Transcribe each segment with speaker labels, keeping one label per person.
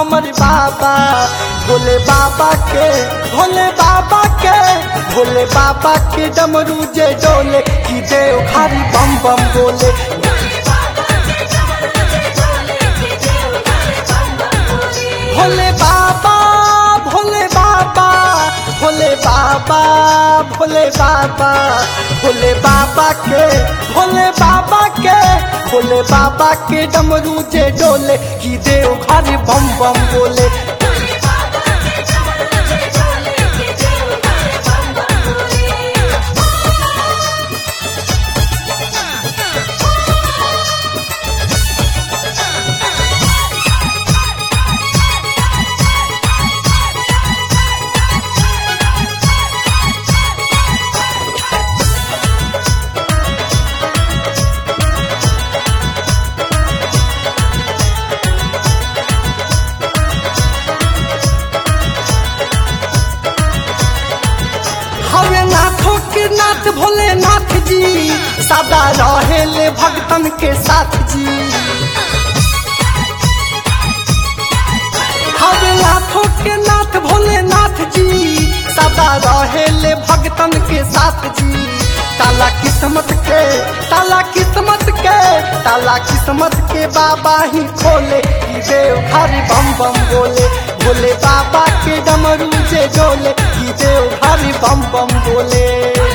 Speaker 1: हमर बाबा भोले बाबा के भोले बाबा के भोले बाबा के डमरू जे डोले की देव खारी बम बम बोले भोले बाबा भोले बाबा भोले बाबा भोले बाबा भोले बाबा के भोले बाबा के भोले बाबा के डमरू जे डोले की देव घर बम बम बोले हवे नाथों के नाथ भोले नाथ जी सदा रहेले भगतन के साथ जी हवे नाथों के नाथ भोले नाथ जी सदा रहेले भगतन के साथ जी ताला किस्मत के ताला किस्मत के ताला किस्मत के बाबा ही खोले ई देव घर बम बम बोले भोले बाबा के डमरू जे डोले ई देव घर बम बम बोले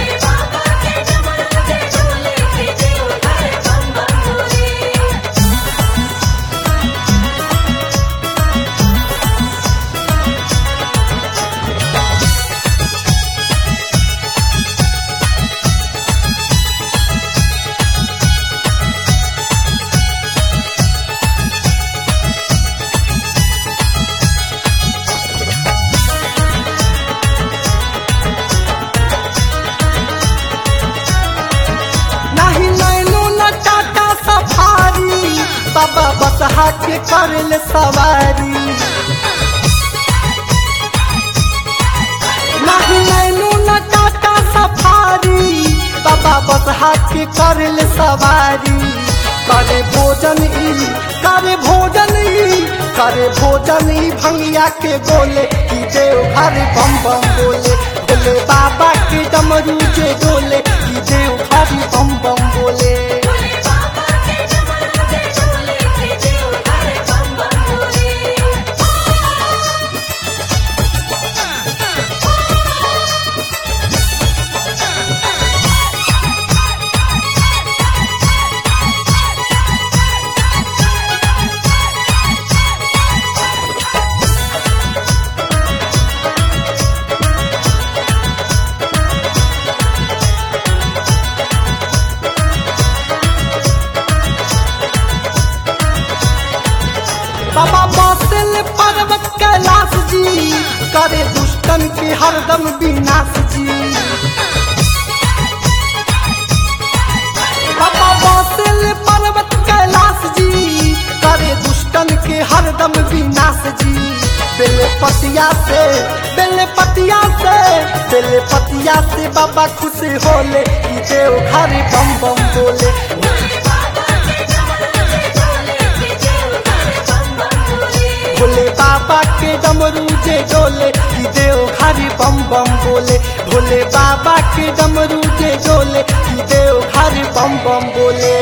Speaker 1: नहीं नैनो न टाटा सफारी बाबा बसहा के करल सवारी नहीं नैनो न टाटा सफारी बाबा बसहा के करल सवारी करे भोजन ई करे भोजन ई करे भोजन ई भंगिया के बोले की देव घर बम बम बोले भोले बाबा के डमरू जे डोले की देव घर बम बम बोले बाबा बासल पर्वत कैलाश जी करे दुष्टन के हरदम विनाश जी बाबा बासल पर्वत कैलाश जी करे दुष्टन के हरदम विनाश जी बेलपतिया से बेलपतिया से बेलपतिया से बाबा खुश होले ई देव घर बम बम बोले भोले बाबा के डमरू जे डोले ई देव घरी बम बम बोले भोले बाबा के डमरू जे डोले ई देव घरी बम बम बोले